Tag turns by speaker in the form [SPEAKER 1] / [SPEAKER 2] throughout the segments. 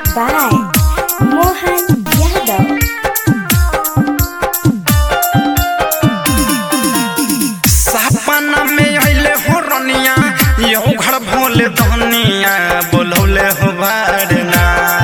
[SPEAKER 1] by Mohan Yadav.
[SPEAKER 2] सपना में अइले हो रनिया यो घर भोले धनिया बोलौले हो बारना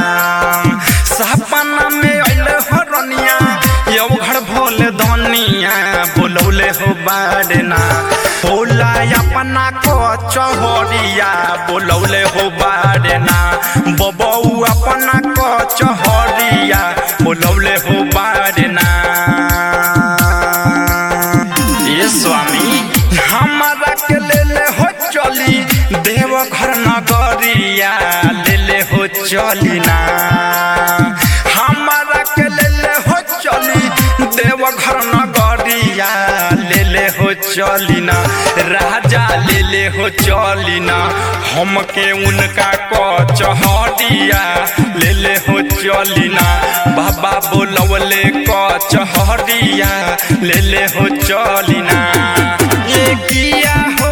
[SPEAKER 2] सपना में अइले हो रनिया यो घर भोले धनिया बोलौले हो बारना होला अपना को चहरिया बोलौले हो बारना बबऊ अपना को चहरिया बोलौले हो बारना ये स्वामी हमारा के ले ले हो चली देव घर नगरिया ले ले हो चली ना हमारा के ले ले हो चली देव घर नगरिया ले ले हो चली ना राजा ले ले हो चली ना हमके उनका को चहरिया ले ले हो चली ना बाबा बोलवले को चहरिया ले ले हो चली ना ये किया हो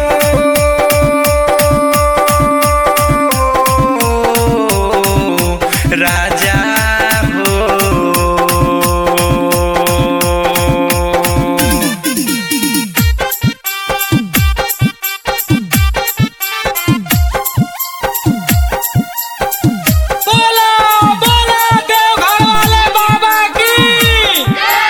[SPEAKER 2] राजा हो
[SPEAKER 3] बोला बोला देवघर वाले बाबा की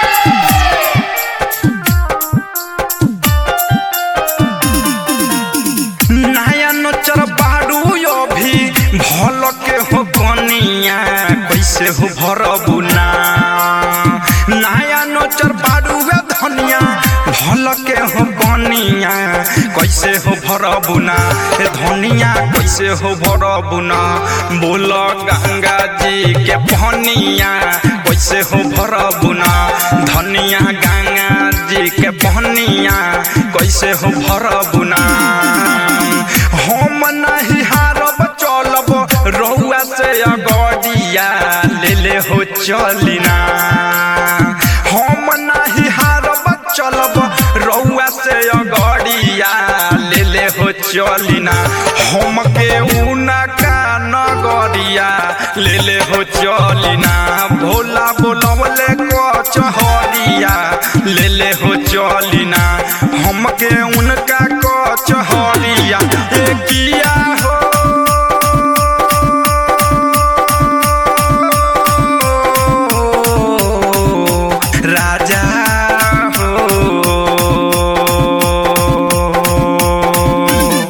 [SPEAKER 2] नया नचर बाड़ू यो भी भल के हो कनिया कैसे हो भरबू ना नया नचर बाड़ू वे धनिया भल के हो कनिया कैसे हो भरबू ना ए धनिया कैसे हो भरबू ना बोल गंगा जी के पनिया कैसे हो भरबू ना धनिया गंगा जी के पनिया कैसे हो भरबू ना हम नहीं हारब चलब रहुआ से अगडिया ले ले हो चलिना हम नहीं हारब चलब रहुआ से अगडिया ले ले हो चलिना हम के उनका नगरिया ले ले हो चलिना भोला बोलवले को चहरिया ले ले हो चलिना हमके उनका को चहरिया ए किया हो राजा हो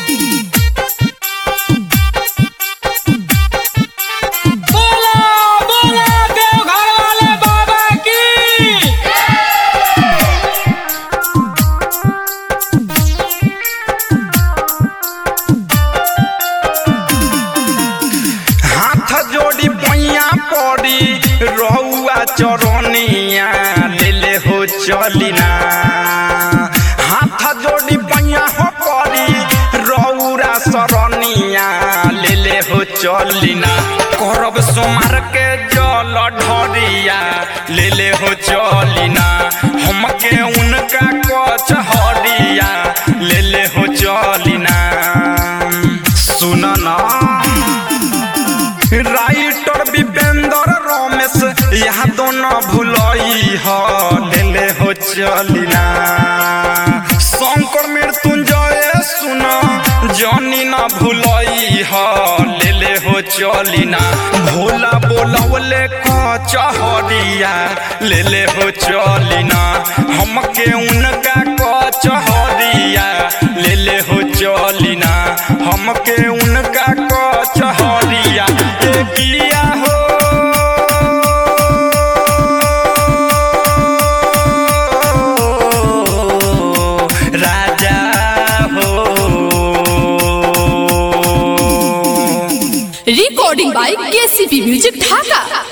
[SPEAKER 3] बोला बोला देवघर वाले बाबा की
[SPEAKER 2] हाथ जोड़ी पैया पड़ी रहुआ चरनिया ले ले हो चलिना हाथ जोड़ी पैया हो पड़ी रहुरा सरनिया ले ले हो चलिना करब सोमार के जल ढरिया ले ले हो चलिना हमके उनका कच हरिया ले ले हो चलिना सुन ना राइटर विपेंद्र रमेश यहाँ दोनों भुलई ह ले हो चलिना शंकर मृत्युंजय सुन जनी न भुलई ह ले हो चलिना भोला बोलवले क चहरिया ले ले हो चलिना हमके उनका क चहरिया ले ले हो चलिना हमके उनका क चहरिया ए किया हो राजा हो
[SPEAKER 4] recording by KCP Music Dhaka.